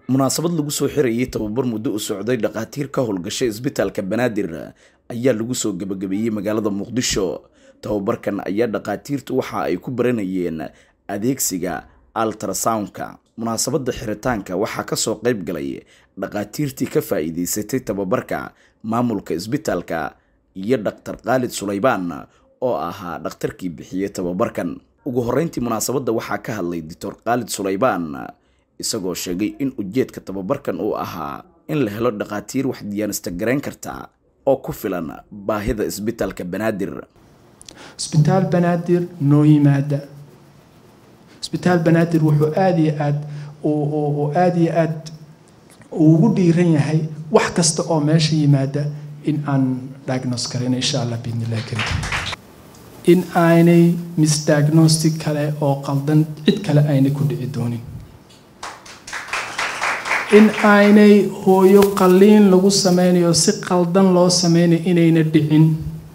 munaasabad lagu soo xirayay tababar muddo u socday dhakhaatiir ka howlgashay isbitaalka banaadir ayaa lagu soo gebagabeeyey magaalada muqdisho tababarkan ayaa dhakhaatiirtu waxa ay ku baranayeen adeegsiga altrasoundka munaasabadda xiritaanka waxaa kasoo qayb galay dhakhaatiirtii ka faa'iideysatay tababarka maamulka isbitaalka iyo dhaktar khaalid sulaybaan oo ahaa dhakhtarkii bixiyey tababarkan ugu horreyntii munaasabadda waxaa ka hadlay doctor khaalid sulaybaan isagoo sheegay in ujeedka tababarkan uu ahaa in la helo dhakhaatiir wax diyaanista garayn karta oo ku filan baahida isbitaalka banaadir isbitaal banaadir noo yimaada isbitaal banaadir wuxuu aada iyo aad uu aada iyo aad ugu dhiiran yahay wax kasta oo meesha yimaada in aan diagnose karin insha allah biidnillahi karim in aanay misdiagnostic kale oo qaldan cid kale aynay ku dhici doonin in aanay hooyo qalliin lagu sameynayo si qaldan loo sameynayo inayna dhicin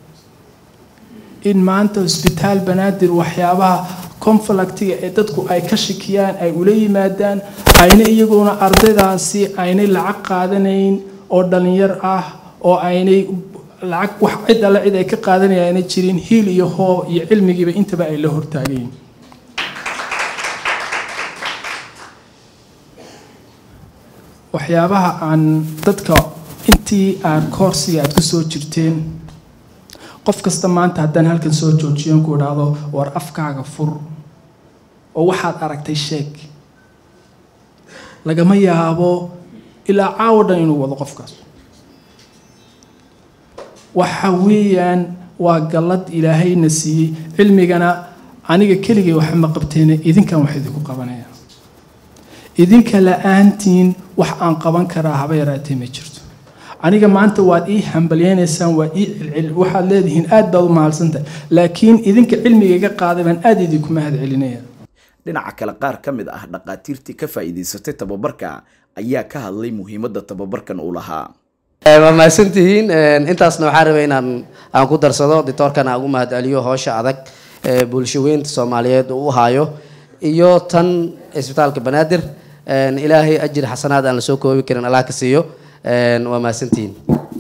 in maanta isbitaal banaadir waxyaabaha conflictiga ee dadku ay ka shikiyaan ay ula yimaadaan ayna iyaguna ardaydaasi aynay lacag qaadanayn oo dhalinyar ah oo aynay lacag wax cid alle cid ay ka qaadanaya ayna jirin hiil iyo hoo iyo cilmigiiba intaba ay la hortaagayin waxyaabaha aan dadka intii aad koorsiga aad kusoo jirteen qof kasta maanta haddaan halkan soo joojiyon ku idhaahdo war afkaaga fur oo waxaad aragtay sheeg lagama yaabo ilaa caawo dhan inuu wado qofkaas waxa weeyaan waa gallad ilaahayna siiyey cilmigana aniga keligay waxma qabteene idinkan wax idinku qabanaya idinka la-aantiin wax aan qaban karaa haba yaraatee ma jirto aniga maanta waad ii hambalyeynaysaan waa ii cilcil waxaad leedihiin aad baad u mahadsantahay laakiin idinka cilmiga iga qaaday baan aada idinku mahad celinaya dhinaca kale qaar ka mid ah dhakhaatiirtii ka faa'iidaysatay tababarka ayaa ka hadlay muhiimadda tababarkan uu lahaa waa mahadsantihiin intaasna waxaa rabay inaan aan ku darsado ditoorkan aan ugu mahad celiyo howsha adag ee bulshaweynta soomaaliyeed uu u haayo iyo tan isbitaalka banaadir ilaahay ajir xasanaad aan lasoo koobi karin allah ka siiyo waa mahadsantihiin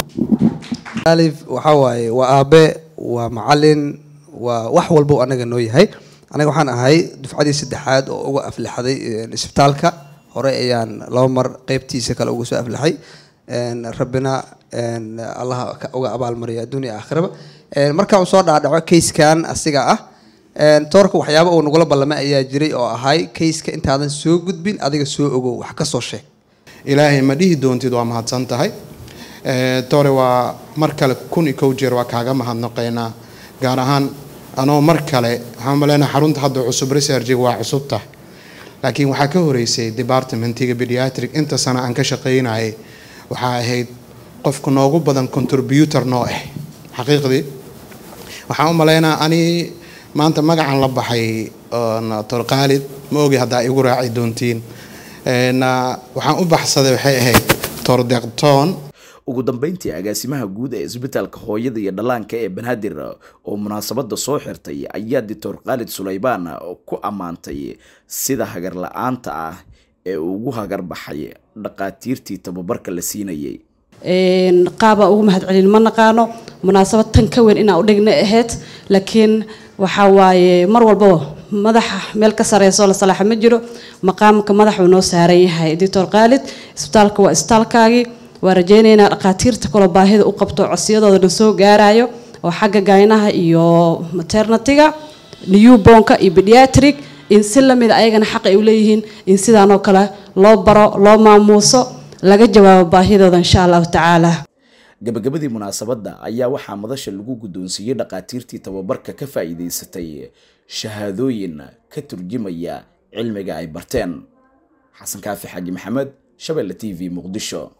alif waxaa waaye waa aabe waa macalin waa wax walba anaga noo yahay anaga waxaan ahay dufcadii saddexaad oo uga aflixaday isbitaalka hore ayaan laba mar qeybtiisa kale uga soo aflixay rabbina allah uga abaalmariya adduunya aakhiraba markaan soo dhaadhaco kayskan asiga ah toorka waxyaaba uu nagula ballamay ayaa jiray oo ahay kayska intaadan soo gudbin adiga soo ogow wax ka soo sheeg ilaahay ma dhihi doontid waa mahadsan tahay tore waa mar kale kun iyo kow jeer waa kaaga mahadnaqaynaa gaar ahaan anoo mar kale waxaan maleynaha xarunta hadda cusub researchiga waa cusub tahay laakiin waxaa ka horeysay departmentiga pediatric inta sana aan ka shaqaynayay waxaa ahayd qofka noogu badan contributor noo ah xaqiiqdii waxaan u maleynaa ani maanta magacan la baxay tor khaalid ma ogi haddaa igu raaci doontiin waxaan u baxsaday waxay ahayd tor deqtoon ugu dambeyntii agaasimaha guud ee isbitaalka hooyada iyo dhallaanka ee banaadir oo munaasabadda soo xirtay ayaa doctor khaalid sulaybaan ku ammaantay sida hagar la-aanta ah ee ugu hagar baxay dhakhaatiirtii tababarka la siinayay qaabaa ugu mahad celin ma naqaano munaasabad tan ka weyn inaa u dhigna ahayd laakiin waxaa waaye mar walbaba madaxa meel ka sareyso la salaaxa ma jiro maqaamka madaxuu noo saaran yahay doctor khaalid isbitaalka waa isbitaalkaagii waa rajeynaynaa dhakhaatiirta kaloo baahida u qabto codsiyadooda soo gaarayo oo xagga gaynaha iyo maternatiga newbonka iyo pediatric in si lamid ayagana xaq ay u leeyihiin in sidaanoo kale loo baro loo maamuuso laga jawaabo baahidooda insha allahu tacaala gabagabadii munaasabadda ayaa waxaa madasha lagu guddoonsiiyey dhakhaatiirtii tababarka ka faa'iidaysatay shahaadooyin ka turjumaya cilmiga ay barteen xasan kaafi xaaji maxamed shabelle t v muqdisho